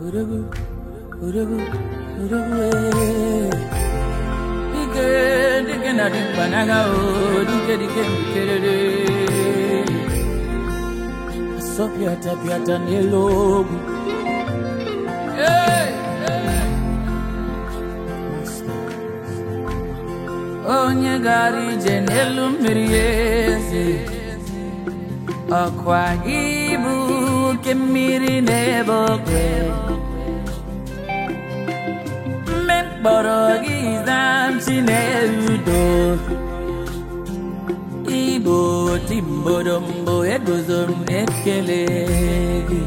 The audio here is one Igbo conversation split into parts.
Urugu, urugu, urugu, eh. Dike, dike na dimpanaga, oh, dike, dike, dikerere. Asopiata, piata, nelogu. Hey, hey. Onye gara ije n'elu mmiri eze ọkwa ibu oke mmiri n'ebe oke mme mkpọrọ gị zamchi na-erudo igbo timbodombo eguzo m na-ekele gị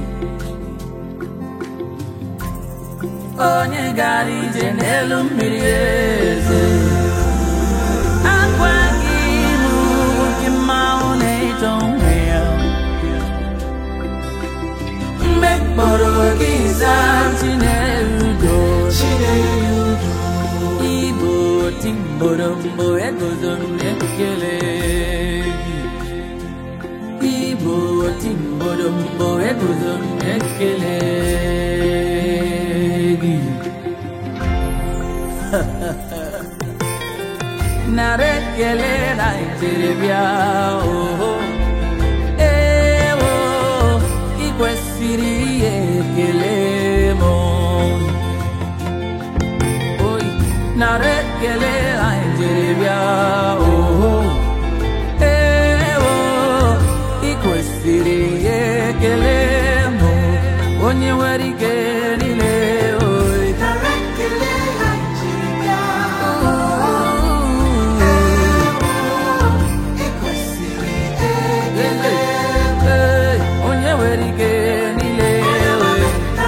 onye gara ije n'elu mmiri eze akwa gị bụ oke mmanwụ na-eto onwe ya mgbe mkpọrọ gị zaa chinerudo igbo timborombo eguzo m na-ekele gị igbo timborombo eguzo m na-ekele gị nara ekele na njeribịa oho ewo ị kwesịrị ihe ekele m oyi nara ekele na njeribịa oho ewo ị kwesịrị ihe ekele m onye nwere ike niile oyi Ee, onye nwere ike niile oyi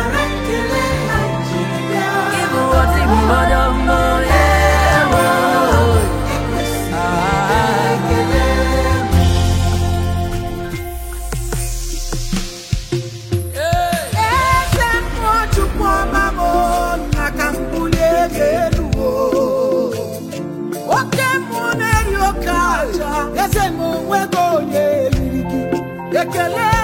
Ibu ọtị mmadụ mbụ ewo Eze Nwachukwu ọma m na ka m bulie gị elu o. Oke mmụ na-eri oke aja eze m onwego onye eriri gị ekele